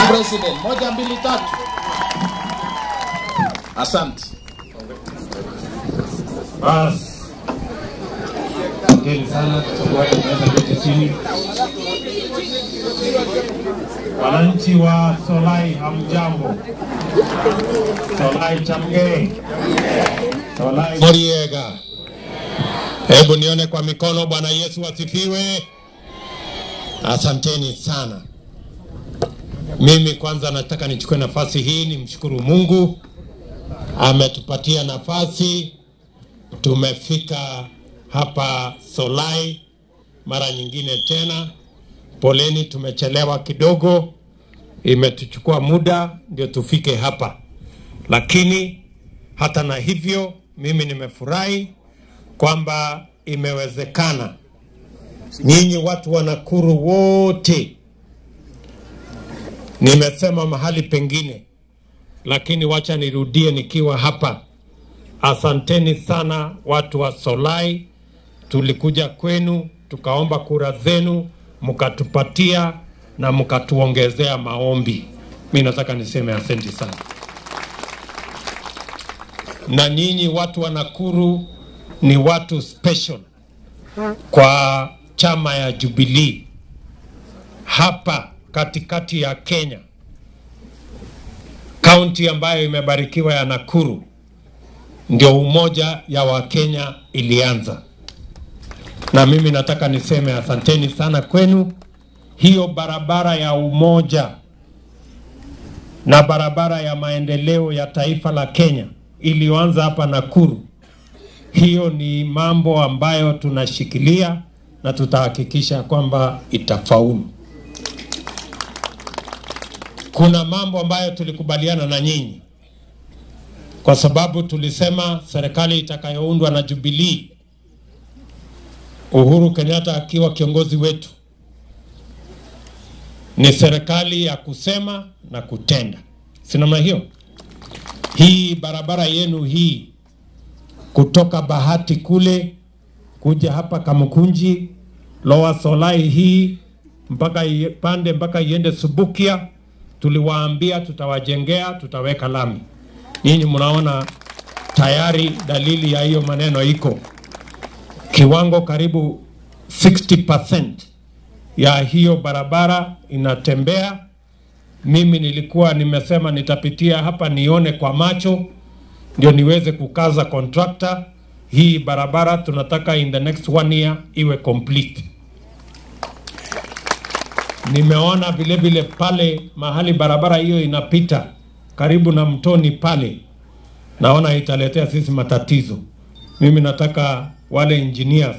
President, moja mbili tatu. Asante. Basi, asanteni sana, tutakuwa tunaweza keti chini. Wananchi wa Solai, hamjambo? Solai Chamgei, Solai Moriega. Hebu nione kwa mikono. Bwana Yesu asifiwe. Asanteni sana. Mimi kwanza nataka nichukue nafasi hii nimshukuru Mungu ametupatia nafasi, tumefika hapa Solai mara nyingine tena. Poleni, tumechelewa kidogo, imetuchukua muda ndio tufike hapa, lakini hata na hivyo mimi nimefurahi kwamba imewezekana. Nyinyi watu wa Nakuru wote, nimesema mahali pengine, lakini wacha nirudie nikiwa hapa. Asanteni sana watu wa Solai, tulikuja kwenu tukaomba kura zenu, mkatupatia na mkatuongezea maombi. Mi nataka niseme asante sana na nyinyi watu wa Nakuru ni watu special kwa chama ya Jubilee hapa katikati ya Kenya, kaunti ambayo imebarikiwa ya Nakuru, ndio umoja ya Wakenya ilianza, na mimi nataka niseme asanteni sana kwenu. Hiyo barabara ya umoja na barabara ya maendeleo ya taifa la Kenya iliyoanza hapa Nakuru, hiyo ni mambo ambayo tunashikilia na tutahakikisha kwamba itafaulu. Kuna mambo ambayo tulikubaliana na nyinyi, kwa sababu tulisema serikali itakayoundwa na Jubilee, Uhuru Kenyatta akiwa kiongozi wetu, ni serikali ya kusema na kutenda, si namna hiyo? Hii barabara yenu hii kutoka Bahati kule kuja hapa Kamukunji, Lower Solai hii mpaka ipande mpaka iende Subukia, tuliwaambia tutawajengea, tutaweka lami. Nyinyi mnaona tayari dalili ya hiyo maneno iko kiwango karibu 60% ya hiyo barabara inatembea. Mimi nilikuwa nimesema nitapitia hapa nione kwa macho ndio niweze kukaza contractor. Hii barabara tunataka in the next one year iwe complete. Nimeona vile vile pale mahali barabara hiyo inapita karibu na mtoni pale, naona italetea sisi matatizo. Mimi nataka wale engineers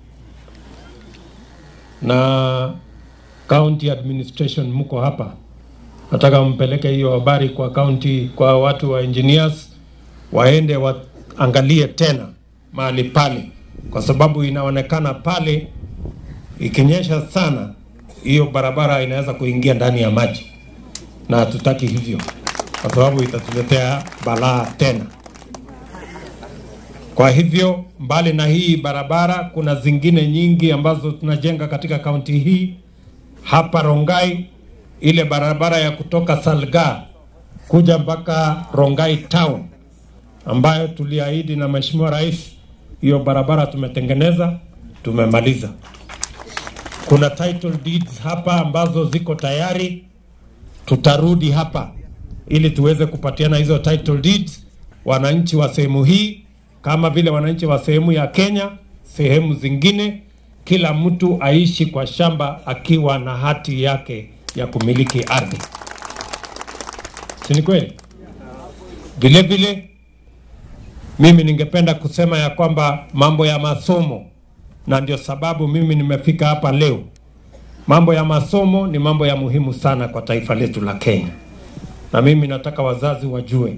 na county administration mko hapa, nataka mpeleke hiyo habari kwa county, kwa watu wa engineers waende waangalie tena mahali pale, kwa sababu inaonekana pale ikinyesha sana, hiyo barabara inaweza kuingia ndani ya maji, na hatutaki hivyo, kwa sababu itatuletea balaa tena. Kwa hivyo, mbali na hii barabara, kuna zingine nyingi ambazo tunajenga katika kaunti hii. Hapa Rongai, ile barabara ya kutoka Salga kuja mpaka Rongai town ambayo tuliahidi na Mheshimiwa Rais, hiyo barabara tumetengeneza, tumemaliza. Kuna title deeds hapa ambazo ziko tayari, tutarudi hapa ili tuweze kupatiana hizo title deeds wananchi wa sehemu hii, kama vile wananchi wa sehemu ya Kenya, sehemu zingine, kila mtu aishi kwa shamba akiwa na hati yake ya kumiliki ardhi, si ni kweli? Vile vile mimi ningependa kusema ya kwamba mambo ya masomo, na ndio sababu mimi nimefika hapa leo. Mambo ya masomo ni mambo ya muhimu sana kwa taifa letu la Kenya, na mimi nataka wazazi wajue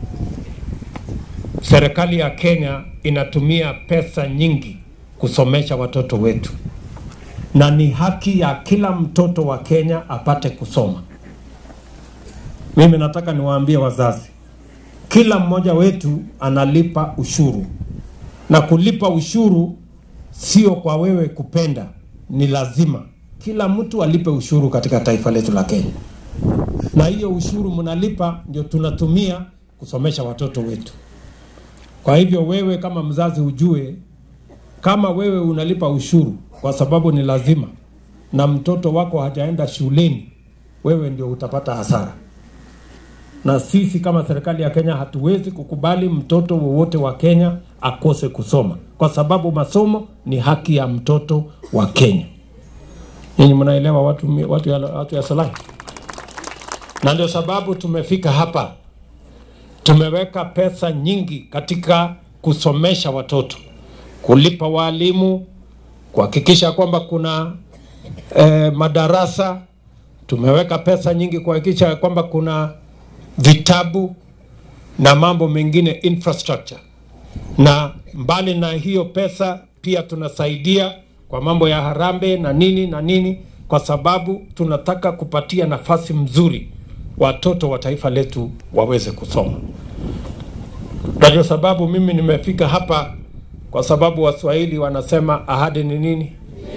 serikali ya Kenya inatumia pesa nyingi kusomesha watoto wetu, na ni haki ya kila mtoto wa Kenya apate kusoma. Mimi nataka niwaambie wazazi, kila mmoja wetu analipa ushuru, na kulipa ushuru sio kwa wewe kupenda, ni lazima kila mtu alipe ushuru katika taifa letu la Kenya. na hiyo ushuru mnalipa ndio tunatumia kusomesha watoto wetu. Kwa hivyo wewe kama mzazi ujue, kama wewe unalipa ushuru kwa sababu ni lazima, na mtoto wako hajaenda shuleni, wewe ndio utapata hasara. Na sisi kama serikali ya Kenya hatuwezi kukubali mtoto wowote wa Kenya akose kusoma, kwa sababu masomo ni haki ya mtoto wa Kenya. Nyinyi mnaelewa watu, watu, ya, watu ya Solai? Na ndio sababu tumefika hapa, tumeweka pesa nyingi katika kusomesha watoto, kulipa walimu, kuhakikisha kwamba kuna eh, madarasa. Tumeweka pesa nyingi kuhakikisha kwamba kuna vitabu na mambo mengine infrastructure. Na mbali na hiyo pesa, pia tunasaidia kwa mambo ya harambee na nini na nini, kwa sababu tunataka kupatia nafasi mzuri watoto wa taifa letu waweze kusoma. Na ndio sababu mimi nimefika hapa, kwa sababu Waswahili wanasema ahadi ni nini?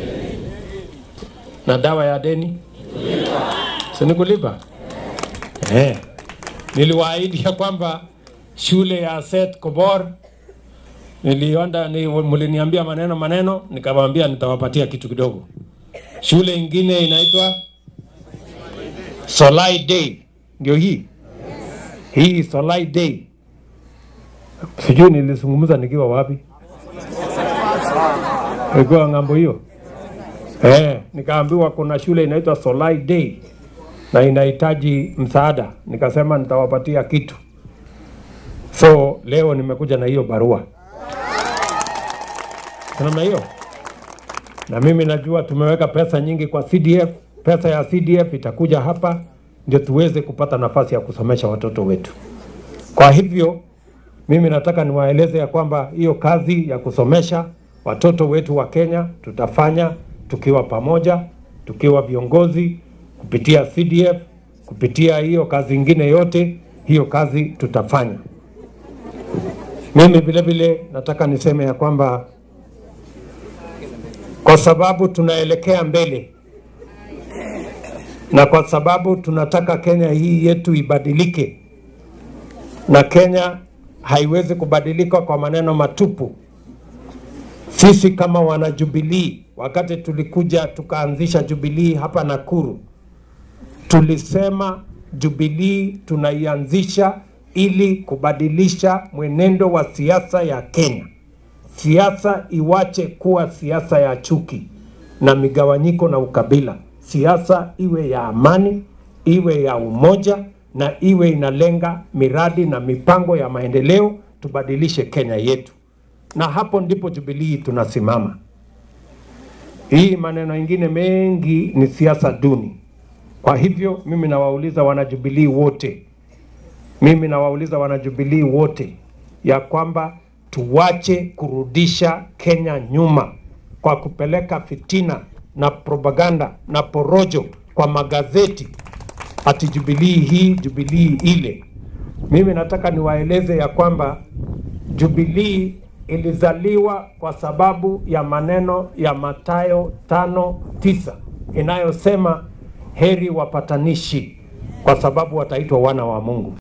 Na dawa ya deni si ni kulipa? Eh, niliwaahidi ya kwamba shule ya Seth Kobor nilienda ni, mliniambia maneno maneno, nikawaambia nitawapatia kitu kidogo. Shule ingine inaitwa Solai Day, ndio hii hii Solai Day. Sijui nilizungumza nikiwa wapi, ilikuwa ng'ambo hiyo eh, nikaambiwa kuna shule inaitwa Solai Day na inahitaji msaada, nikasema nitawapatia kitu. So leo nimekuja na hiyo barua namna hiyo, na mimi najua tumeweka pesa nyingi kwa CDF. Pesa ya CDF itakuja hapa ndio tuweze kupata nafasi ya kusomesha watoto wetu. Kwa hivyo mimi nataka niwaeleze ya kwamba hiyo kazi ya kusomesha watoto wetu wa Kenya tutafanya tukiwa pamoja, tukiwa viongozi, kupitia CDF, kupitia hiyo kazi ingine yote, hiyo kazi tutafanya. Mimi vile vile nataka niseme ya kwamba kwa sababu tunaelekea mbele na kwa sababu tunataka Kenya hii yetu ibadilike, na Kenya haiwezi kubadilika kwa maneno matupu. Sisi kama wana Jubilee, wakati tulikuja tukaanzisha Jubilee hapa Nakuru, tulisema Jubilee tunaianzisha ili kubadilisha mwenendo wa siasa ya Kenya. Siasa iwache kuwa siasa ya chuki na migawanyiko na ukabila. Siasa iwe ya amani, iwe ya umoja na iwe inalenga miradi na mipango ya maendeleo, tubadilishe Kenya yetu, na hapo ndipo Jubilee tunasimama. Hii maneno ingine mengi ni siasa duni. Kwa hivyo mimi nawauliza wanajubilii wote, mimi nawauliza wanajubilii wote ya kwamba tuwache kurudisha Kenya nyuma kwa kupeleka fitina na propaganda na porojo kwa magazeti ati Jubilii hii Jubilii ile. Mimi nataka niwaeleze ya kwamba Jubilii ilizaliwa kwa sababu ya maneno ya Mathayo tano tisa inayosema heri wapatanishi kwa sababu wataitwa wana wa Mungu.